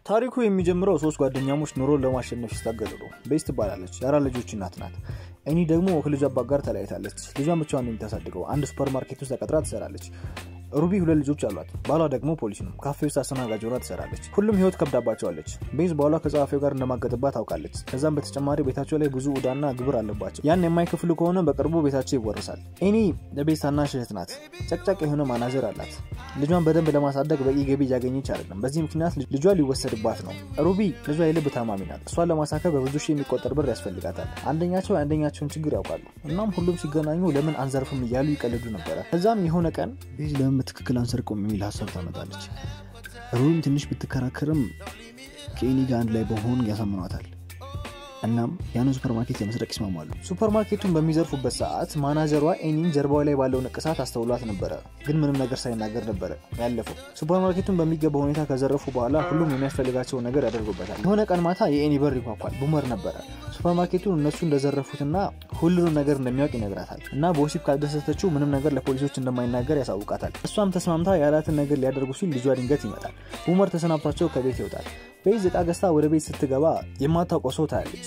ታሪኩ የሚጀምረው ሶስት ጓደኛሞች ኑሮን ለማሸነፍ ሲታገሉ ነው። ቤዝ ትባላለች፣ የአራት ልጆች እናት ናት። እኒ ደግሞ ከልጇ አባት ጋር ተለያይታለች። ልጇን ብቻዋን ነው የምታሳድገው። አንድ ሱፐር ማርኬት ውስጥ ተቀጥራ ትሰራለች። ሩቢ ሁለት ልጆች አሏት። ባሏ ደግሞ ፖሊስ ነው። ካፌ ውስጥ አስተናጋጅ ሆና ትሰራለች። ሁሉም ህይወት ከብዳባቸዋለች። ቤዝ ባሏ ከጸሐፊው ጋር እንደማገጥባት ታውቃለች። ከዛም በተጨማሪ ቤታቸው ላይ ብዙ ዕዳና ግብር አለባቸው። ያን የማይከፍሉ ከሆነ በቅርቡ ቤታቸው ይወርሳል። ኤኒ ለቤዝ ታናሽ እህት ናት። ጨቅጫቅ የሆነ ማናጀር አላት። ልጇን በደንብ ለማሳደግ በቂ ገቢ እያገኘች አይደለም። በዚህ ምክንያት ልጇ ሊወሰድባት ነው። ሩቢ ልጇ የልብ ታማሚ ናት። እሷን ለማሳከብ በብዙ ሺህ የሚቆጠር ብር ያስፈልጋታል። አንደኛቸው የአንደኛቸውን ችግር ያውቃሉ። እናም ሁሉም ሲገናኙ ለምን አንዘርፍም እያሉ ይቀልዱ ነበረ። ከዛም የሆነ ቀን ቤዝ ለምን በትክክል አንሰርቀውም የሚል ሀሳብ ታመጣለች። ሩቢም ትንሽ ብትከራከርም ከኤኒ ጋር አንድ ላይ በመሆን ያሳምኗታል። እናም ያንን ሱፐርማርኬት ለመስረቅ ይስማማሉ። ሱፐርማርኬቱን በሚዘርፉበት ሰዓት ማናጀሯ ኤኒን ጀርባዋ ላይ ባለው ንቅሳት አስተውሏት ነበረ፣ ግን ምንም ነገር ሳይናገር ነበረ ያለፈው። ሱፐርማርኬቱን በሚገባ ሁኔታ ከዘረፉ በኋላ ሁሉም የሚያስፈልጋቸውን ነገር ያደርጉበታል። የሆነ ቀን ማታ የኤኒ በር ይኳኳል። ቡመር ነበረ። ሱፐርማርኬቱን እነሱ እንደዘረፉትና ሁሉንም ነገር እንደሚያውቅ ይነግራታል እና በወሲብ ካልደሰተችው ምንም ነገር ለፖሊሶች እንደማይናገር ያሳውቃታል። እሷም ተስማምታ ያላትን ነገር ሊያደርጉ ሲል ልጇ ድንገት ይመጣል። ቡመር ተሰናብቷቸው ከቤት ይወጣል። ቤዝ እቃ ገዝታ ወደ ቤት ስትገባ የማታውቀው ሰው ታያለች።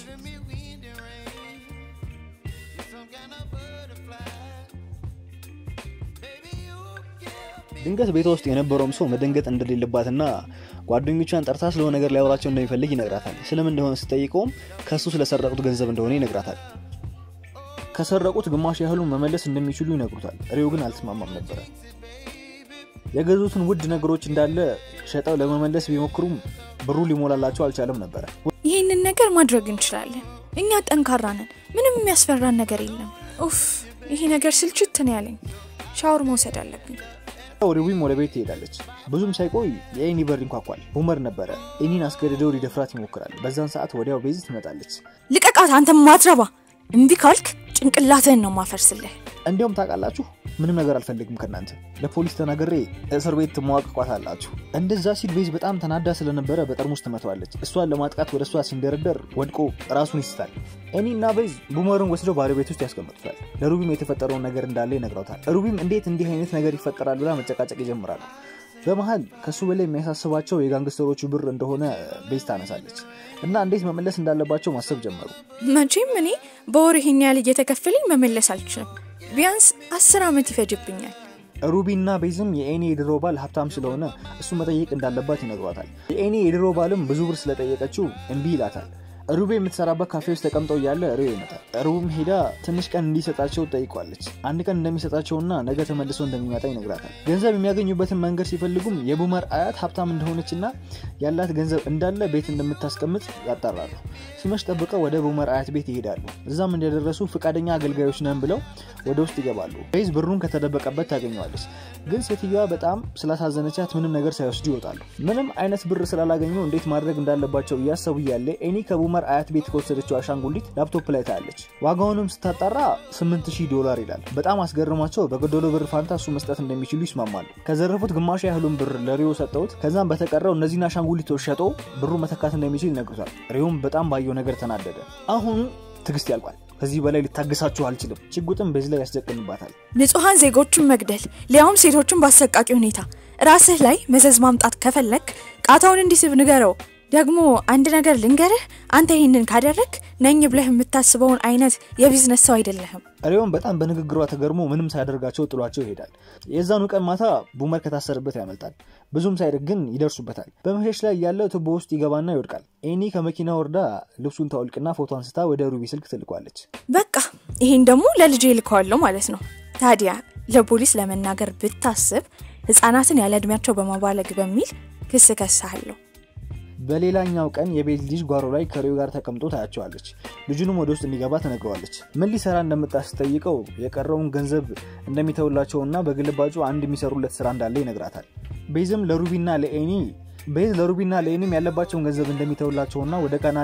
ድንገት ቤቷ ውስጥ የነበረውም ሰው መደንገጥ እንደሌለባትና ጓደኞቿን ጠርታ ስለሆነ ነገር ሊያወራቸው እንደሚፈልግ ይነግራታል። ስለምን እንደሆነ ስጠይቀውም ከእሱ ስለሰረቁት ገንዘብ እንደሆነ ይነግራታል። ከሰረቁት ግማሽ ያህሉን መመለስ እንደሚችሉ ይነግሩታል። ሪዮ ግን አልተስማማም ነበረ። የገዙትን ውድ ነገሮች እንዳለ ሸጠው ለመመለስ ቢሞክሩም ብሩ ሊሞላላቸው አልቻለም ነበረ። ይህንን ነገር ማድረግ እንችላለን። እኛ ጠንካራ ነን። ምንም የሚያስፈራን ነገር የለም። ኡፍ ይሄ ነገር ስልችት ነው ያለኝ። ሻወር መውሰድ አለብኝ። ሪዊም ወደ ቤት ትሄዳለች። ብዙም ሳይቆይ የኤኒ በር ይንኳኳል። ቡመር ነበረ። ኤኒን አስገድደው ሊደፍራት ይሞክራል። በዛን ሰዓት ወዲያው ቤዝ ትመጣለች። ልቀቃት፣ አንተ ማትረባ! እምቢ ካልክ ጭንቅላትህን ነው ማፈርስልህ። እንዲሁም ታውቃላችሁ ምንም ነገር አልፈልግም ከእናንተ ለፖሊስ ተናግሬ እስር ቤት ትመዋቅቋት አላችሁ። እንደዛ ሲል ቤዝ በጣም ተናዳ ስለነበረ በጠርሙስ ትመተዋለች። እሷን ለማጥቃት ወደ እሷ ሲንደረደር ወድቆ ራሱን ይስታል። ኤኒ እና ቤዝ ቡመርን ወስደው ባዶ ቤት ውስጥ ያስቀምጡታል። ለሩቢም የተፈጠረውን ነገር እንዳለ ይነግረውታል። ሩቢም እንዴት እንዲህ አይነት ነገር ይፈጠራል ብላ መጨቃጨቅ ይጀምራሉ። በመሀል ከሱ በላይ የሚያሳስባቸው የጋንግስተሮቹ ብር እንደሆነ ቤዝ ታነሳለች እና እንዴት መመለስ እንዳለባቸው ማሰብ ጀመሩ። መቼም እኔ በወር ይሄን ያህል እየተከፈለኝ መመለስ አልችልም። ቢያንስ አስር ዓመት ይፈጅብኛል። ሩቢ እና ቤዝም የኤኒ የድሮ ባል ሀብታም ስለሆነ እሱ መጠየቅ እንዳለባት ይነግሯታል። የኤኒ የድሮ ባልም ብዙ ብር ስለጠየቀችው እምቢ ይላታል። ሩቤ የምትሰራበት ካፌ ውስጥ ተቀምጠው እያለ ሪዮ ይመጣል። ሩብም ሄዳ ትንሽ ቀን እንዲሰጣቸው ጠይቋለች። አንድ ቀን እንደሚሰጣቸውና ነገ ተመልሶ እንደሚመጣ ይነግራታል። ገንዘብ የሚያገኙበትን መንገድ ሲፈልጉም የቡመር አያት ሀብታም እንደሆነችና ያላት ገንዘብ እንዳለ ቤት እንደምታስቀምጥ ያጣራሉ። ሲመሽ ጠብቀው ወደ ቡመር አያት ቤት ይሄዳሉ። እዛም እንደደረሱ ፈቃደኛ አገልጋዮች ነን ብለው ወደ ውስጥ ይገባሉ። ቤዝ ብሩን ከተደበቀበት ታገኘዋለች። ግን ሴትዮዋ በጣም ስላሳዘነቻት ምንም ነገር ሳይወስዱ ይወጣሉ። ምንም አይነት ብር ስላላገኙ እንዴት ማድረግ እንዳለባቸው እያሰቡ እያለ ኤኒ ከቡመር አያት ቤት ከወሰደችው አሻንጉሊት ላፕቶፕ ላይ ታያለች። ዋጋውንም ስታጣራ 8000 ዶላር ይላል። በጣም አስገርሟቸው በገደሎ ብር ፋንታ እሱ መስጠት እንደሚችሉ ይስማማሉ። ከዘረፉት ግማሽ ያህሉን ብር ለሪዮ ሰጠውት። ከዛም በተቀረው እነዚህን አሻንጉሊቶች ሸጦ ብሩ መተካት እንደሚችል ይነግሩታል። ሪዮም በጣም ባየው ነገር ተናደደ። አሁን ትዕግስት ያልቋል። ከዚህ በላይ ልታገሳችሁ አልችልም። ሽጉጥም በዚህ ላይ ያስደቅንባታል። ንጹሐን ዜጎችን መግደል ሊያውም ሴቶችን በአሰቃቂ ሁኔታ ራስህ ላይ መዘዝ ማምጣት ከፈለግ ቃታውን እንዲስብ ንገረው። ደግሞ አንድ ነገር ልንገርህ፣ አንተ ይህንን ካደረግ ነኝ ብለህ የምታስበውን አይነት የቢዝነስ ሰው አይደለህም። ሪዮም በጣም በንግግሯ ተገርሞ ምንም ሳያደርጋቸው ጥሏቸው ይሄዳል። የዛኑ ቀን ማታ ቡመር ከታሰረበት ያመልጣል። ብዙም ሳይርቅ ግን ይደርሱበታል። በመሸሽ ላይ ያለው ቱቦ ውስጥ ይገባና ይወድቃል። ኤኒ ከመኪና ወርዳ ልብሱን ታወልቅና ፎቶ አንስታ ወደ ሩቢ ስልክ ትልቋለች። በቃ ይህን ደግሞ ለልጄ ልከዋለሁ ማለት ነው። ታዲያ ለፖሊስ ለመናገር ብታስብ ህጻናትን ያለ እድሜያቸው በማባለግ በሚል ክስ ከሳለሁ። በሌላኛው ቀን የቤት ልጅ ጓሮ ላይ ከሪዮ ጋር ተቀምጦ ታያቸዋለች። ልጁንም ወደ ውስጥ እንዲገባ ትነግረዋለች። ምን ሊሰራ እንደመጣ ስጠይቀው የቀረውን ገንዘብ እንደሚተውላቸውና በግልባጩ አንድ የሚሰሩለት ስራ እንዳለ ይነግራታል። ቤዝም ለሩቢና ለኤኒ ቤዝ ለሩቢና ለኤኒም ያለባቸውን ገንዘብ እንደሚተውላቸውና ወደ ካናዳ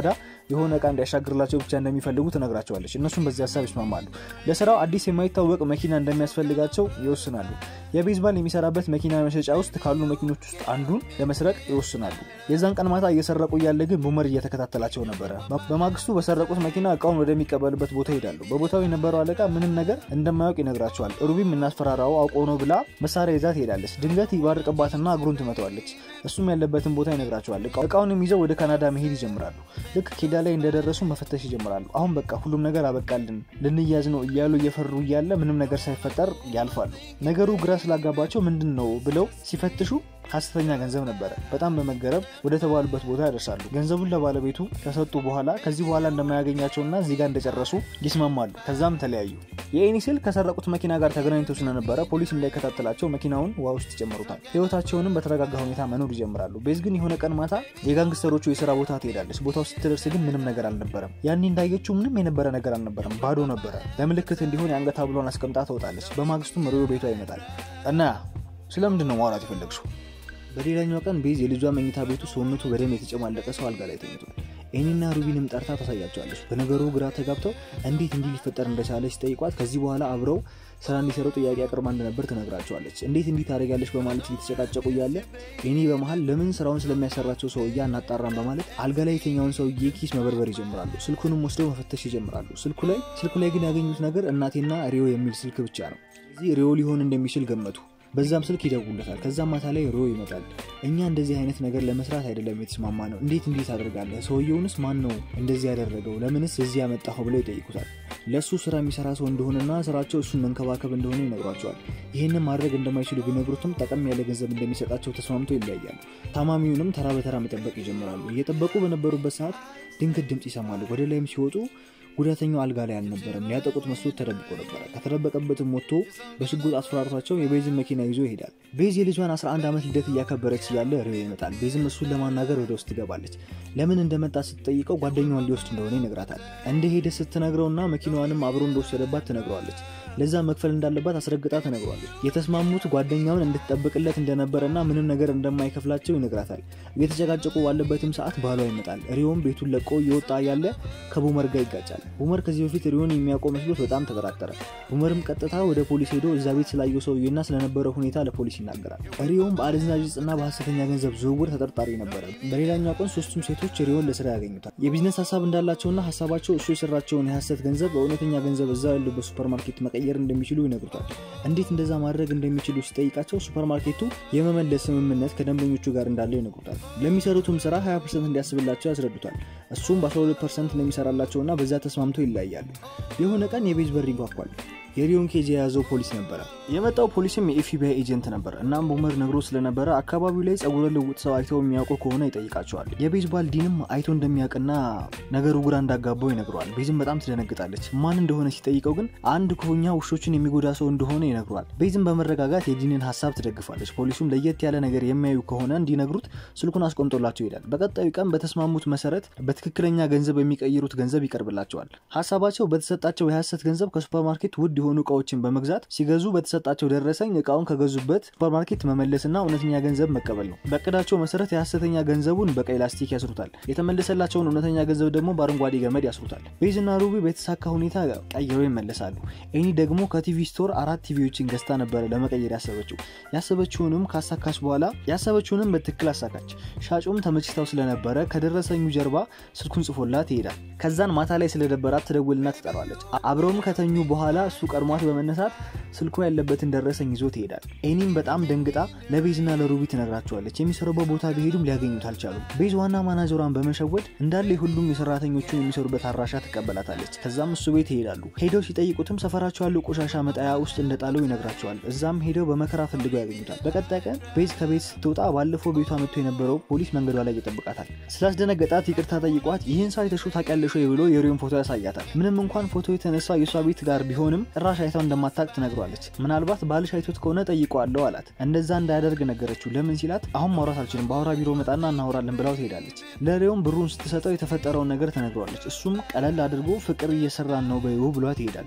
የሆነ እቃ እንዲያሻግርላቸው ብቻ እንደሚፈልጉ ትነግራቸዋለች። እነሱም በዚህ ሀሳብ ይስማማሉ። ለስራው አዲስ የማይታወቅ መኪና እንደሚያስፈልጋቸው ይወስናሉ። የቤዝባል የሚሰራበት መኪና መሸጫ ውስጥ ካሉ መኪኖች ውስጥ አንዱን ለመስረቅ ይወስናሉ። የዛን ቀን ማታ እየሰረቁ እያለ ግን ቡመር እየተከታተላቸው ነበረ። በማግስቱ በሰረቁት መኪና እቃውን ወደሚቀበልበት ቦታ ይሄዳሉ። በቦታው የነበረው አለቃ ምንም ነገር እንደማያውቅ ይነግራቸዋል። ሩቢም እናስፈራራው አውቆ ነው ብላ መሳሪያ ይዛ ትሄዳለች። ድንገት ይባርቅባትና እግሩን ትመተዋለች። እሱም ያለበትን ቦታ ይነግራቸዋል። እቃውንም ይዘው ወደ ካናዳ መሄድ ይጀምራሉ። ልክ ኬዳ ላይ እንደደረሱ መፈተሽ ይጀምራሉ። አሁን በቃ ሁሉም ነገር አበቃልን፣ ልንያዝ ነው እያሉ እየፈሩ እያለ ምንም ነገር ሳይፈጠር ያልፋሉ። ነገሩ ግራ ስላጋባቸው ምንድን ነው ብለው ሲፈትሹ ሀሰተኛ ገንዘብ ነበረ። በጣም በመገረም ወደ ተባሉበት ቦታ ያደርሳሉ። ገንዘቡን ለባለቤቱ ከሰጡ በኋላ ከዚህ በኋላ እንደማያገኛቸውና እዚህ ጋር እንደጨረሱ ይስማማሉ። ከዛም ተለያዩ። የኤኒስል ከሰረቁት መኪና ጋር ተገናኝተው ስለነበረ ፖሊስ እንዳይከታተላቸው መኪናውን ውሃ ውስጥ ይጨምሩታል። ህይወታቸውንም በተረጋጋ ሁኔታ መኖር ይጀምራሉ። ቤዝ ግን የሆነ ቀን ማታ የጋንግስተሮቹ የስራ ቦታ ትሄዳለች። ቦታው ስትደርስ ግን ምንም ነገር አልነበረም። ያኔ እንዳየችው ምንም የነበረ ነገር አልነበረም፣ ባዶ ነበረ። ለምልክት እንዲሆን የአንገት ሐብሏን አስቀምጣ ትወጣለች። በማግስቱም ሪዮ ቤቷ ይመጣል እና ስለምንድን ነው ማውራት የፈለግሽው? በሌላኛው ቀን ቤዝ የልጇ መኝታ ቤቱ ሰውነቱ በደም የተጨማለቀ ሰው አልጋ ላይ ተኝቷል። ኤኒና ሩቢንም ጠርታ ታሳያቸዋለች። በነገሩ ግራ ተጋብተው እንዴት እንዲህ ሊፈጠር እንደቻለ ሲጠይቋት ከዚህ በኋላ አብረው ስራ እንዲሰሩ ጥያቄ አቅርባ እንደነበር ትነግራቸዋለች። እንዴት እንዲህ ታደርጋለች በማለት እየተጨቃጨቁ እያለ ኤኒ በመሀል ለምን ስራውን ስለሚያሰራቸው ሰውዬ አናጣራም በማለት አልጋ ላይ የተኛውን ሰውዬ ኪስ መበርበር ይጀምራሉ። ስልኩንም ወስደው መፈተሽ ይጀምራሉ። ስልኩ ላይ ስልኩ ላይ ግን ያገኙት ነገር እናቴና ሪዮ የሚል ስልክ ብቻ ነው። እዚህ ሪዮ ሊሆን እንደሚችል ገመቱ። በዛም ስልክ ይደውለታል። ከዛም ማታ ላይ ሮ ይመጣል። እኛ እንደዚህ አይነት ነገር ለመስራት አይደለም የተስማማ ነው። እንዴት እንዴት አደርጋለህ? ሰውየውንስ ማን ነው እንደዚህ ያደረገው? ለምንስ እዚህ ያመጣኸው? ብለው ይጠይቁታል። ለእሱ ስራ የሚሰራ ሰው እንደሆነና ስራቸው እሱን መንከባከብ እንደሆነ ይነግሯቸዋል። ይህንን ማድረግ እንደማይችሉ ቢነግሩትም ጠቀም ያለ ገንዘብ እንደሚሰጣቸው ተስማምተው ይለያያሉ። ታማሚውንም ተራ በተራ መጠበቅ ይጀምራሉ። እየጠበቁ በነበሩበት ሰዓት ድንገት ድምፅ ይሰማሉ። ወደ ላይም ሲወጡ ጉዳተኛው አልጋ ላይ አልነበረም። ሊያጠቁት መስሎት ተደብቆ ነበረ። ከተደበቀበትም ወጥቶ በሽጉጥ አስፈራርቷቸው የቤዝን መኪና ይዞ ይሄዳል። ቤዝ የልጇን 11 ዓመት ልደት እያከበረች እያለ ሪዮ ይመጣል። ቤዝም እሱን ለማናገር ወደ ውስጥ ትገባለች። ለምን እንደመጣ ስትጠይቀው ጓደኛዋን ሊወስድ እንደሆነ ይነግራታል። እንደሄደ ስትነግረውና መኪናዋንም አብሮ እንደወሰደባት ትነግረዋለች። ለዛ መክፈል እንዳለባት አስረግጣ ትነግረዋለች። የተስማሙት ጓደኛውን እንድትጠብቅለት እንደነበረና ምንም ነገር እንደማይከፍላቸው ይነግራታል። እየተጨቃጨቁ ባለበትም ሰዓት ባሏ ይመጣል። ሪዮም ቤቱን ለቆ እየወጣ ያለ ከቡመር ጋር ይጋጫል። ቡመር ከዚህ በፊት ሪዮን የሚያውቀው መስሎት በጣም ተጠራጠረ። ቡመርም ቀጥታ ወደ ፖሊስ ሄዶ እዛ ቤት ስላየው ሰውዬና ስለነበረው ሁኔታ ለፖሊስ ይናገራል። ሪዮም በአደንዛዥ ዕፅና በሀሰተኛ ገንዘብ ዝውውር ተጠርጣሪ ነበረ። በሌላኛው ቀን ሶስቱም ሴቶች ሪዮን ለስራ ያገኙታል። የቢዝነስ ሀሳብ እንዳላቸውና ሀሳባቸው እሱ የሰራቸውን የሀሰት ገንዘብ በእውነተኛ ገንዘብ እዛ ያሉበት ሱፐርማርኬት መቀየር እንደሚችሉ ይነግሩታል። እንዴት እንደዛ ማድረግ እንደሚችሉ ሲጠይቃቸው ሱፐርማርኬቱ የመመለስ ስምምነት ከደንበኞቹ ጋር እንዳለው ይነግሩታል። ለሚሰሩትም ስራ 20 ፐርሰንት እንዲያስብላቸው ያስረዱታል። እሱም በ12 ፐርሰንት እንደሚሰራላቸውና በዛ ተስማምተው ይለያያሉ። የሆነ ቀን የቤዝ በር ይንኳኳል። የሪዮን ኬጅ የያዘው ፖሊስ ነበረ። የመጣው ፖሊስም የኤፍቢአይ ኤጀንት ነበር። እናም ቡመር ነግሮ ስለነበረ አካባቢው ላይ ጸጉረ ልውጥ ሰው አይተው የሚያውቁ ከሆነ ይጠይቃቸዋል። የቤዝባል ዲንም አይቶ እንደሚያውቅና ነገሩ ግራ እንዳጋባው ይነግረዋል። ቤዝም በጣም ትደነግጣለች። ማን እንደሆነ ሲጠይቀው ግን አንድ ክፉኛ ውሾችን የሚጎዳ ሰው እንደሆነ ይነግረዋል። ቤዝም በመረጋጋት የዲንን ሀሳብ ትደግፋለች። ፖሊሱም ለየት ያለ ነገር የሚያዩ ከሆነ እንዲነግሩት ስልኩን አስቆምጦላቸው ይሄዳል። በቀጣዩ ቀን በተስማሙት መሰረት በትክክለኛ ገንዘብ የሚቀይሩት ገንዘብ ይቀርብላቸዋል። ሀሳባቸው በተሰጣቸው የሀሰት ገንዘብ ከሱፐርማርኬት ውድ የሆኑ እቃዎችን በመግዛት ሲገዙ በተሰጣቸው ደረሰኝ እቃውን ከገዙበት ሱፐርማርኬት መመለስና እውነተኛ ገንዘብ መቀበል ነው። በእቅዳቸው መሰረት የሀሰተኛ ገንዘቡን በቀይ ላስቲክ ያስሩታል። የተመለሰላቸውን እውነተኛ ገንዘብ ደግሞ በአረንጓዴ ገመድ ያስሩታል። ቤዝና ሩቢ በተሳካ ሁኔታ ቀይረው ይመለሳሉ። ኤኒ ደግሞ ከቲቪ ስቶር አራት ቲቪዎችን ገዝታ ነበረ ለመቀየር ያሰበችው። ያሰበችውንም ካሳካች በኋላ ያሰበችውንም በትክክል አሳካች። ሻጩም ተመችታው ስለነበረ ከደረሰኙ ጀርባ ስልኩን ጽፎላት ይሄዳል። ከዛን ማታ ላይ ስለደበራት ትደውልና ትጠራዋለች። አብረውም ከተኙ በኋላ እሱ ቀድሟት በመነሳት ስልኩ ያለበትን ደረሰኝ ይዞ ትሄዳል። ኤኒም በጣም ደንግጣ ለቤዝና ለሩቢ ትነግራቸዋለች። የሚሰሩበት ቦታ ቢሄዱም ሊያገኙት አልቻሉም። ቤዝ ዋና ማናጀሯን በመሸወድ እንዳለ ሁሉም የሰራተኞቹን የሚሰሩበት አድራሻ ትቀበላታለች። ከዛም እሱ ቤት ይሄዳሉ። ሄደው ሲጠይቁትም ሰፈራቸው ያለው ቆሻሻ መጣያ ውስጥ እንደጣለው ይነግራቸዋል። እዛም ሄደው በመከራ ፈልገው ያገኙታል። በቀጣይ ቀን ቤዝ ከቤት ስትወጣ ባለፈው ቤቷ መጥቶ የነበረው ፖሊስ መንገዷ ላይ ይጠብቃታል። ስላስደነገጣት ይቅርታ ጠይቋት ይህን ሰው አይተሽው ታውቂያለሽ ወይ ብሎ የሪዮን ፎቶ ያሳያታል። ምንም እንኳን ፎቶ የተነሳው የእሷ ቤት ጋር ቢሆንም ጭራሽ አይታው እንደማታቅ ትነግሯለች። ምናልባት ባልሽ አይቶት ከሆነ ጠይቀዋለሁ አላት። እንደዛ እንዳያደርግ ነገረችው። ለምን ሲላት አሁን ማውራት አልችልም፣ በአውራ ቢሮ መጣና እናወራለን ብላው ትሄዳለች። ለሪዮም ብሩን ስትሰጠው የተፈጠረውን ነገር ትነግሯለች። እሱም ቀለል አድርጎ ፍቅር እየሰራን ነው በይው ብሏት ይሄዳል።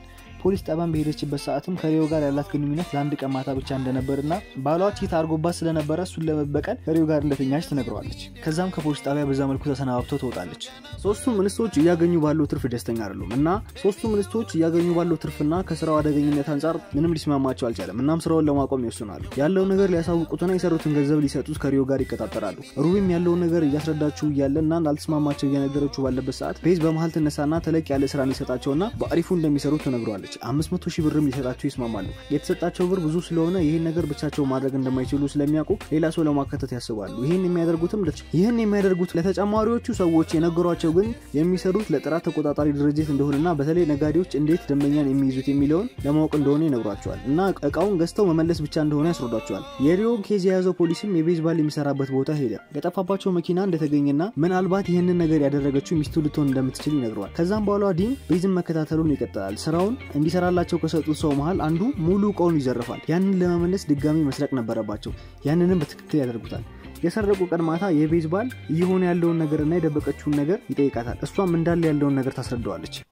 ፖሊስ ጣቢያን በሄደችበት ሰዓትም ከሪዮ ጋር ያላት ግንኙነት ለአንድ ቀን ማታ ብቻ እንደነበርና ባሏ ቺት አድርጎባት ስለነበረ እሱን ለመበቀል ከሪዮ ጋር እንደተኛች ትነግረዋለች። ከዛም ከፖሊስ ጣቢያ በዛ መልኩ ተሰናባብተው ትወጣለች። ሶስቱም እንስቶች እያገኙ ባለው ትርፍ ደስተኛ አይደሉም እና ሶስቱም እንስቶች እያገኙ ባለው ትርፍና ከስራው አደገኝነት አንጻር ምንም ሊስማማቸው አልቻለም። እናም ስራውን ለማቆም ይወስናሉ። ያለውን ነገር ሊያሳውቁትና የሰሩትን ገንዘብ ሊሰጡት ከሪዮ ጋር ይቀጣጠራሉ። ሩቢም ያለውን ነገር እያስረዳችው እያለ እና ላልተስማማቸው እየነገረችው ባለበት ሰዓት ቤዝ በመሀል ትነሳና ተለቅ ያለ ስራ ሊሰጣቸውና በአሪፉ እንደሚሰሩ ትነግረዋለች። አምስት መቶ ሺህ ብርም ሊሰጣቸው ይስማማሉ። የተሰጣቸው ብር ብዙ ስለሆነ ይህን ነገር ብቻቸው ማድረግ እንደማይችሉ ስለሚያውቁ ሌላ ሰው ለማካተት ያስባሉ። ይህን የሚያደርጉትም ይህን የሚያደርጉት ለተጨማሪዎቹ ሰዎች የነገሯቸው ግን የሚሰሩት ለጥራት ተቆጣጣሪ ድርጅት እንደሆነና በተለይ ነጋዴዎች እንዴት ደንበኛን የሚይዙት የሚለውን ለማወቅ እንደሆነ ይነግሯቸዋል እና እቃውን ገዝተው መመለስ ብቻ እንደሆነ ያስረዷቸዋል። የሪዮን ኬዝ የያዘው ፖሊስም የቤዝባል የሚሰራበት ቦታ ሄደ። የጠፋባቸው መኪና እንደተገኘና ምናልባት ይህንን ነገር ያደረገችው ሚስቱ ልትሆን እንደምትችል ይነግረዋል። ከዛም በኋላ ዲን ቤዝን መከታተሉን ይቀጥላል። ስራውን እንዲሰራላቸው ከሰጡት ሰው መሀል አንዱ ሙሉ እቃውን ይዘርፋል። ያንን ለመመለስ ድጋሚ መስረቅ ነበረባቸው። ያንንም በትክክል ያደርጉታል። የሰረቁ ቀን ማታ የቤዝባል እየሆነ ያለውን ነገርና የደበቀችውን ነገር ይጠይቃታል። እሷም እንዳለ ያለውን ነገር ታስረዳዋለች።